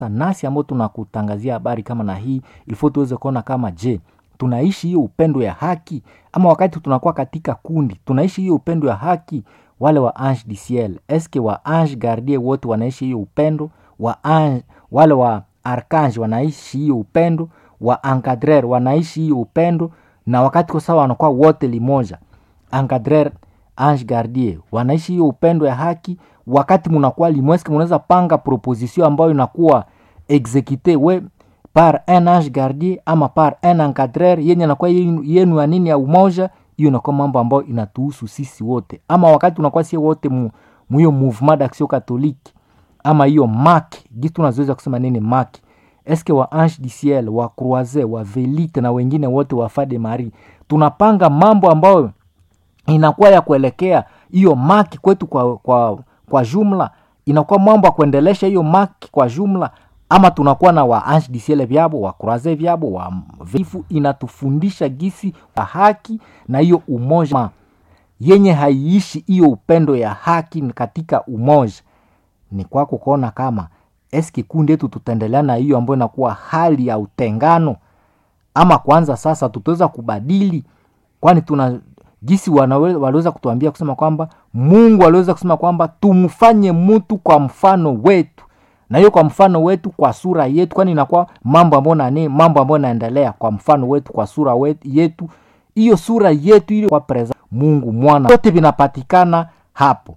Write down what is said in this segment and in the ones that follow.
nasi ambao tunakutangazia habari kama na hii ilifo tuweze kuona kama je tunaishi hiyo upendo ya haki ama wakati tunakuwa katika kundi tunaishi hiyo upendo ya haki wale wa ange du ciel eske wa ange gardie wote wanaishi hiyo upendo wa ange, wale wa arkange wanaishi hiyo upendo wa encadrer wanaishi hiyo upendo na wakati kwa sawa wanakuwa wote limoja encadrer ange gardie wanaishi hiyo upendo ya haki wakati munakuwa limweske munaweza panga proposition ambayo inakuwa exekute we par un ange gardien ama par un encadrer yenye nakuwa yenu ya nini ya umoja hiyo inakuwa mambo ambayo inatuhusu sisi wote ama wakati unakuwa sie wote mu, mu hiyo mouvement d'action catholique ama hiyo mak gitu tunazoweza kusema nini mak eske wa ange du ciel wa croise wa velite na wengine wote wa fade marie tunapanga mambo ambayo inakuwa ya kuelekea hiyo maki kwetu kwa, kwa, kwa jumla inakuwa mambo ya kuendelesha hiyo maki kwa jumla ama tunakuwa na wa ange du ciel vyabo wa croise vyabo wa vifu inatufundisha gisi ya haki na hiyo umoja yenye haiishi hiyo upendo ya haki katika umoja ni kwako kuona kama eski kundi yetu tutaendelea na hiyo ambayo inakuwa hali ya utengano ama kwanza sasa tutaweza kubadili kwani tuna gisi waliweza kutuambia kusema kwamba mungu aliweza kusema kwamba tumfanye mtu kwa mfano wetu na hiyo kwa mfano wetu kwa sura yetu kwani inakuwa mambo ambayo nani mambo ambayo naendelea kwa mfano wetu kwa sura wetu, yetu hiyo sura yetu ile kwa preza mungu mwana vyote vinapatikana hapo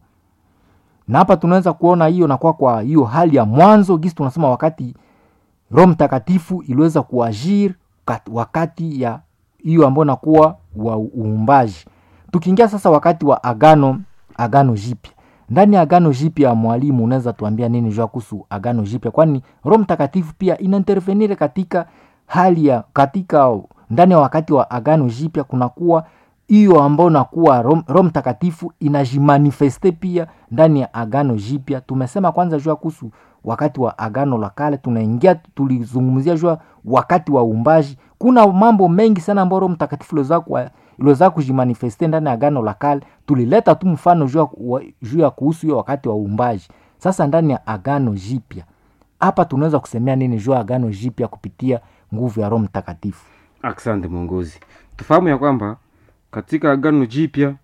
na hapa tunaweza kuona hiyo nakuwa kwa hiyo hali ya mwanzo gisi tunasema wakati roho mtakatifu iliweza kuajiri wakati ya hiyo ambayo nakuwa wa uumbaji tukiingia sasa wakati wa agano agano jipya ndani ya agano jipya mwalimu unaweza tuambia nini jua kuhusu agano jipya kwani roho mtakatifu pia inaintervenire katika hali ya katika ndani ya wakati wa agano jipya kunakuwa hiyo ambayo nakuwa roho mtakatifu inajimanifeste pia ndani ya agano jipya tumesema kwanza jua kuhusu wakati wa agano la kale tunaingia tulizungumzia jua wakati wa uumbaji kuna mambo mengi sana ambayo roho mtakatifu iliweza kujimanifeste ndani ya agano la kale tulileta tu mfano juu ya kuhusu hiyo wakati wa uumbaji sasa ndani ya agano jipya hapa tunaweza kusemea nini juu ya agano jipya kupitia nguvu ya roho mtakatifu asante mwongozi tufahamu ya kwamba katika agano jipya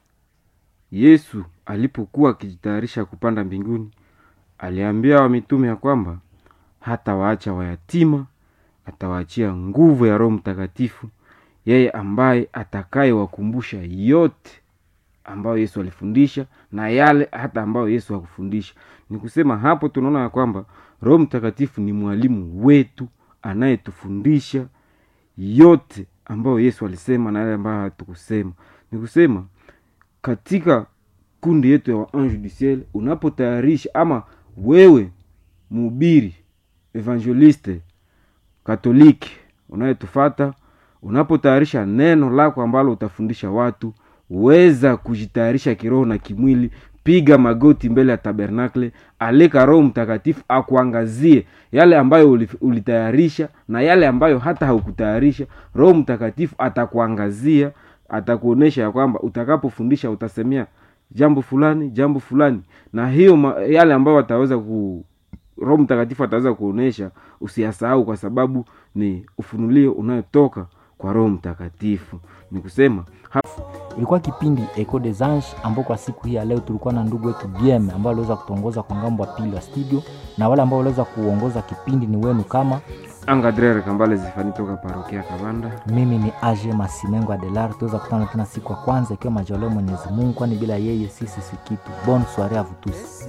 yesu alipokuwa akijitayarisha kupanda mbinguni aliambia wamitume ya kwamba hata waacha wayatima atawaachia nguvu ya roho mtakatifu yeye ambaye atakayewakumbusha yote ambayo yesu alifundisha na yale hata ambayo yesu hakufundisha ni kusema hapo tunaona ya kwamba roho mtakatifu ni mwalimu wetu anayetufundisha yote ambayo yesu alisema na yale ambayo hatukusema ni kusema katika kundi yetu ya waange du ciel unapotayarisha ama wewe mhubiri evangeliste katoliki unayetufata unapotayarisha neno lako ambalo utafundisha watu weza kujitayarisha kiroho na kimwili piga magoti mbele ya tabernakle alika roho mtakatifu akuangazie yale ambayo ulitayarisha na yale ambayo hata haukutayarisha roho mtakatifu atakuangazia atakuonyesha ya kwamba utakapofundisha utasemea jambo fulani jambo fulani na hiyo yale ambayo ataweza ku roho mtakatifu ataweza kuonyesha usiyasahau kwa sababu ni ufunulio unayotoka kwa roho mtakatifu ni kusema ilikuwa kipindi eco des anges ambao kwa siku hii ya leo tulikuwa na ndugu wetu bm ambao aliweza kutuongoza kwa ngambo ya pili wa studio na wale ambao waliweza kuongoza kipindi ni wenu kama angadrer kambale zifani toka parokia kabanda mimi ni age masimengo adelar tuweza kutana tena siku ya kwanza ikiwa majaleo mwenyezi mungu kwani bila yeye sisi si kitu bon soare avutusi